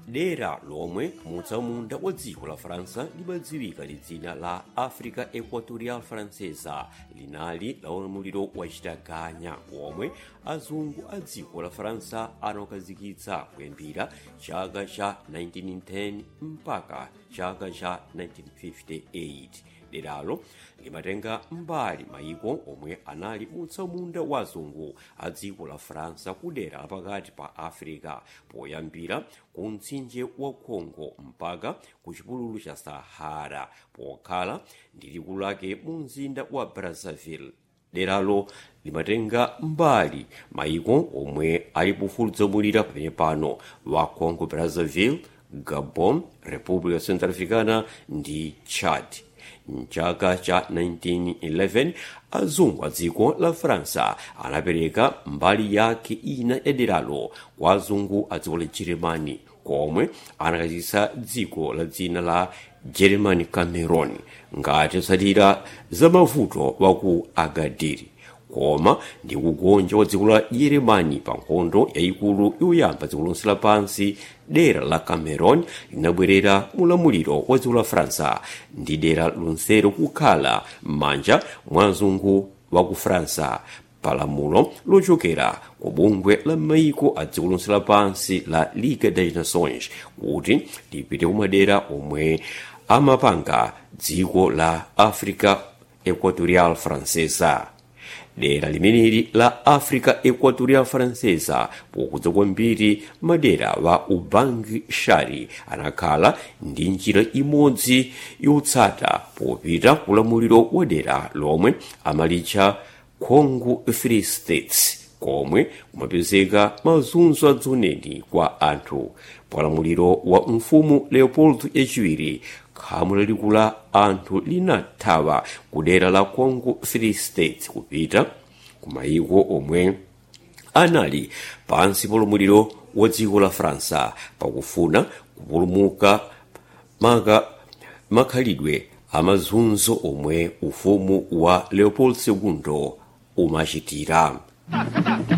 dera lomwe mutsamunda wa dziko la faransa limadziwika ndi dzina la africa equatorial francesa linali la ulamuliro wachitaganya womwe azungu a dziko la faransa anakhazikitsa kuyambira chaka cha 1910 mpaka chaka cha 1958 deralo limatenga mbali mayiko omwe anali mutsamunda wa azungu a dziko la faransa ku dera lapakati pa africa poyambira ku mtsinje wa congo mpaka ku chipululu cha sahara pokhala ndi likulu lake mu mzinda wa brazzaville deralo limatenga mbali mayiko omwe ali pafupifupi pamene pano wa congo brazzaville gabon república centrafricana ndi chad mchaka cha 1911 azungu a dziko la faransa anapereka mbali yake ina ya deralo kwa azungu a dziko la jeremani komwe anakhazikitsa dziko la dzina la german cameron ngati zotsatira za mavuto wa ku agadiri koma ndi kugonja kwa dziko la yeremani pa nkhondo yayikulu yoyamba dziko lonse lapansi dera la cameron linabwerera mulamuliro wa dziko la faransa ndi dera lonselo kukhala m'manja mwa azungu wa ku faransa palamulo lochokera ku bungwe la maiko a dziko lonse lapansi la ligue des nations kuti lipite kumadera omwe amapanga dziko la africa equatorial francesa dera limeneli la africa equatorial francesa pokudza kwambiri madera wa ubangi shari anakhala ndi njira imodzi yotsata popita kulamuliro wa dera lomwe amalitcha congo free states komwe kumapezeka mazunzo adzoneni kwa anthu palamuliro wa mfumu leopold yachiwiri khamu lalikulu la anthu linathawa ku dera la congo free state kupita ku mayiko omwe anali pansi paulamuliro wa dziko la faransa pakufuna kupulumuka maka makhalidwe amazunzo omwe ufumu wa leopold ii umachitira